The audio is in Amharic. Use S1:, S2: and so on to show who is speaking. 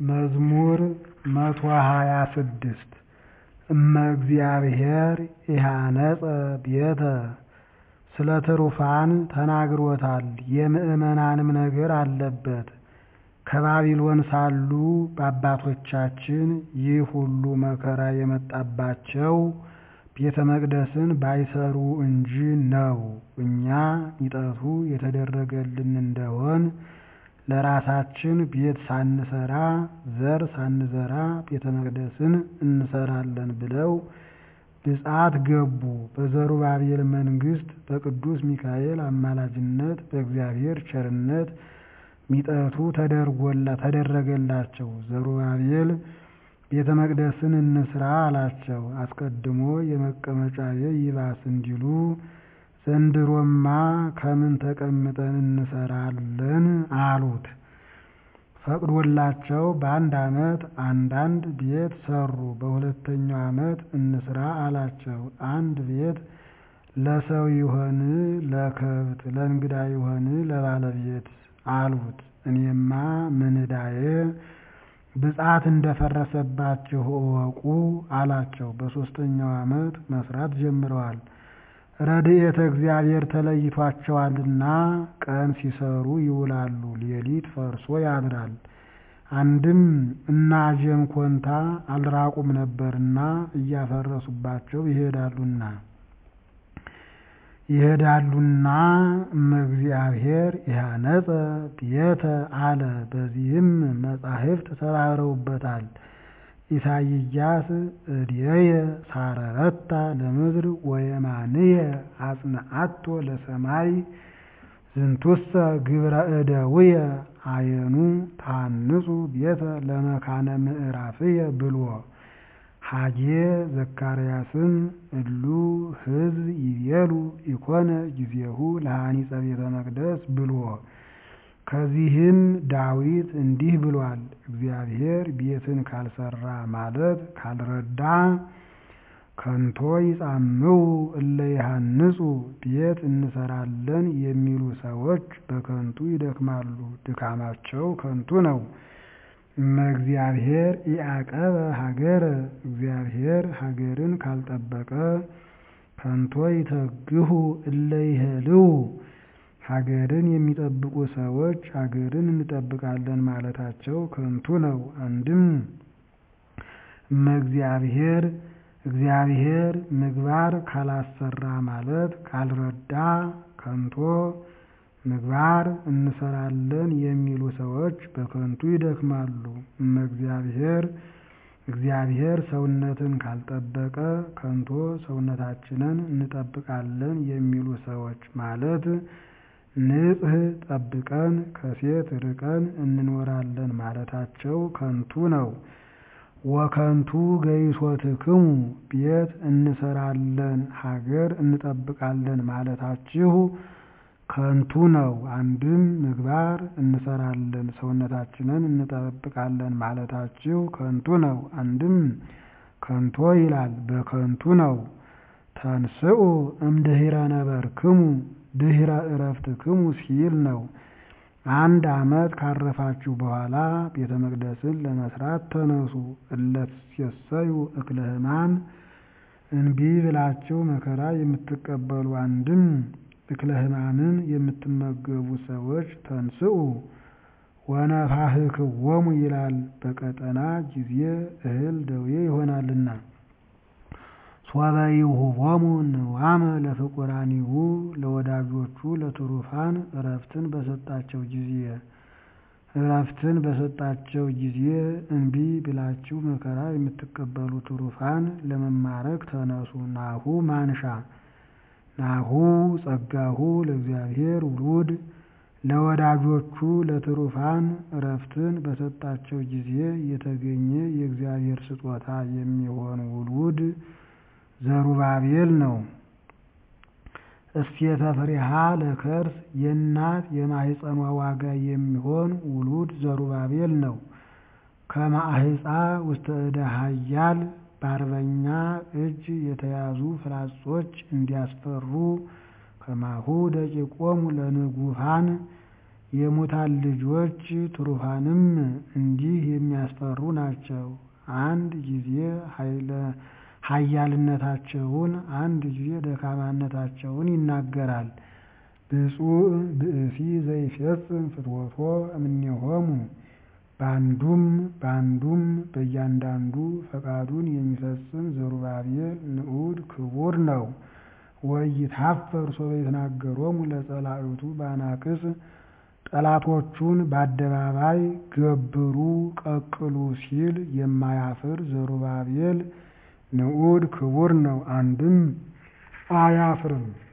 S1: መዝሙር መቶ ሃያ ስድስት እመ እግዚአብሔር ኢሃነጸ ቤተ ስለ ትሩፋን ተናግሮታል የምዕመናንም ነገር አለበት። ከባቢሎን ሳሉ በአባቶቻችን ይህ ሁሉ መከራ የመጣባቸው ቤተ መቅደስን ባይሰሩ እንጂ ነው። እኛ ሚጠቱ የተደረገልን እንደሆን ለራሳችን ቤት ሳንሰራ ዘር ሳንዘራ ቤተ መቅደስን እንሰራለን ብለው ብፅዓት ገቡ። በዘሩባቤል መንግስት በቅዱስ ሚካኤል አማላጅነት በእግዚአብሔር ቸርነት ሚጠቱ ተደረገላቸው። ዘሩባቤል ቤተ መቅደስን እንስራ አላቸው። አስቀድሞ የመቀመጫዬ ይባስ እንዲሉ ዘንድሮማ ከምን ተቀምጠን እንሰራለን አሉት። ፈቅዶላቸው በአንድ ዓመት አንዳንድ ቤት ሰሩ። በሁለተኛው ዓመት እንስራ አላቸው። አንድ ቤት ለሰው ይሆን ለከብት፣ ለእንግዳ ይሆን ለባለቤት አሉት። እኔማ ምን ዕዳዬ ብፅዓት እንደፈረሰባችሁ እወቁ አላቸው። በሦስተኛው ዓመት መስራት ጀምረዋል። ረድኤተ እግዚአብሔር ተለይቷቸዋልና ቀን ሲሰሩ ይውላሉ፣ ሌሊት ፈርሶ ያድራል። አንድም እነ አጀም ኮንታ አልራቁም ነበርና እያፈረሱባቸው ይሄዳሉና ይሄዳሉና እመ እግዚአብሔር ኢሃነጸ ቤተ አለ። በዚህም መጻሕፍት ተባብረውበታል። ኢሳይያስ እድየየ ሳረረታ ለምድር ወየማንየ አጽንዓቶ ለሰማይ ዝንቱሰ ግብረ እደውየ አየኑ ታንጹ ቤተ ለመካነ ምዕራፍየ ብልዎ ሐጌ ዘካርያስም እሉ ሕዝብ ይቤሉ ኢኮነ ጊዜሁ ለሐኒጸ ቤተ መቅደስ ብልዎ ከዚህም ዳዊት እንዲህ ብሏል። እግዚአብሔር ቤትን ካልሰራ ማለት ካልረዳ ከንቶ ይጻምው እለ ይሃንጹ ቤት እንሰራለን የሚሉ ሰዎች በከንቱ ይደክማሉ፣ ድካማቸው ከንቱ ነው። እመ እግዚአብሔር ኢያቀበ ሀገረ እግዚአብሔር ሀገርን ካልጠበቀ ከንቶ ይተግሁ እለ ይሄልው ሀገርን የሚጠብቁ ሰዎች ሀገርን እንጠብቃለን ማለታቸው ከንቱ ነው። አንድም እመ እግዚአብሔር እግዚአብሔር ምግባር ካላሰራ ማለት ካልረዳ ከንቶ ምግባር እንሰራለን የሚሉ ሰዎች በከንቱ ይደክማሉ። እመ እግዚአብሔር እግዚአብሔር ሰውነትን ካልጠበቀ ከንቶ ሰውነታችንን እንጠብቃለን የሚሉ ሰዎች ማለት ንጽሕ ጠብቀን ከሴት ርቀን እንኖራለን ማለታቸው ከንቱ ነው። ወከንቱ ገይሶትክሙ ቤት እንሰራለን ሀገር እንጠብቃለን ማለታችሁ ከንቱ ነው። አንድም ምግባር እንሰራለን ሰውነታችንን እንጠብቃለን ማለታችሁ ከንቱ ነው። አንድም ከንቶ ይላል በከንቱ ነው። ተንስኡ እምድኅረ ነበርክሙ ድኅረ ዕረፍትክሙ ሲል ነው። አንድ ዓመት ካረፋችሁ በኋላ ቤተ መቅደስን ለመስራት ተነሱ። እለትሴሰዩ እክለ ሕማም እንቢ ብላችሁ መከራ የምትቀበሉ አንድም እክለ ሕማምን የምትመገቡ ሰዎች ተንስኡ ወነፋሕክዎሙ ይላል። በቀጠና ጊዜ እህል ደዌ ይሆናልና። ሶበ ይሁቦሙ ንዋመ ለፍቁራኒሁ ለወዳጆቹ ለትሩፋን እረፍትን በሰጣቸው ጊዜ እረፍትን በሰጣቸው ጊዜ እንቢ ብላችሁ መከራ የምትቀበሉ ትሩፋን ለመማረክ ተነሱ። ናሁ ማንሻ ናሁ ጸጋሁ ለእግዚአብሔር ውሉድ ለወዳጆቹ ለትሩፋን እረፍትን በሰጣቸው ጊዜ የተገኘ የእግዚአብሔር ስጦታ የሚሆን ውሉድ ዘሩባቤል ነው። እስቴተ ፍሬሃ ለከርስ የእናት የማህፀኗ ዋጋ የሚሆን ውሉድ ዘሩባቤል ነው። ከማህፃ ውስተ እደ ኃያል በአርበኛ እጅ የተያዙ ፍላጾች እንዲያስፈሩ ከማሁ ደቂቆሙ ለንጉፋን የሙታን ልጆች ትሩፋንም እንዲህ የሚያስፈሩ የሚያስፈሩ ናቸው። አንድ ጊዜ ኃያልነታቸውን አንድ ጊዜ ደካማነታቸውን ይናገራል። ብፁዕ ብእሲ ዘይፌጽም ፍትወቶ እምኔሆሙ በአንዱም በአንዱም በእያንዳንዱ ፈቃዱን የሚፈጽም ዘሩባቤል ንዑድ ክቡር ነው። ወኢይትኀፈር ሶበ ይትናገሮሙ ለጸላእቱ በአናቅጽ ጠላቶቹን በአደባባይ ገብሩ ቀቅሉ ሲል የማያፍር ዘሩባቤል ንዑድ ክቡር ነው። አንድም አያፍርም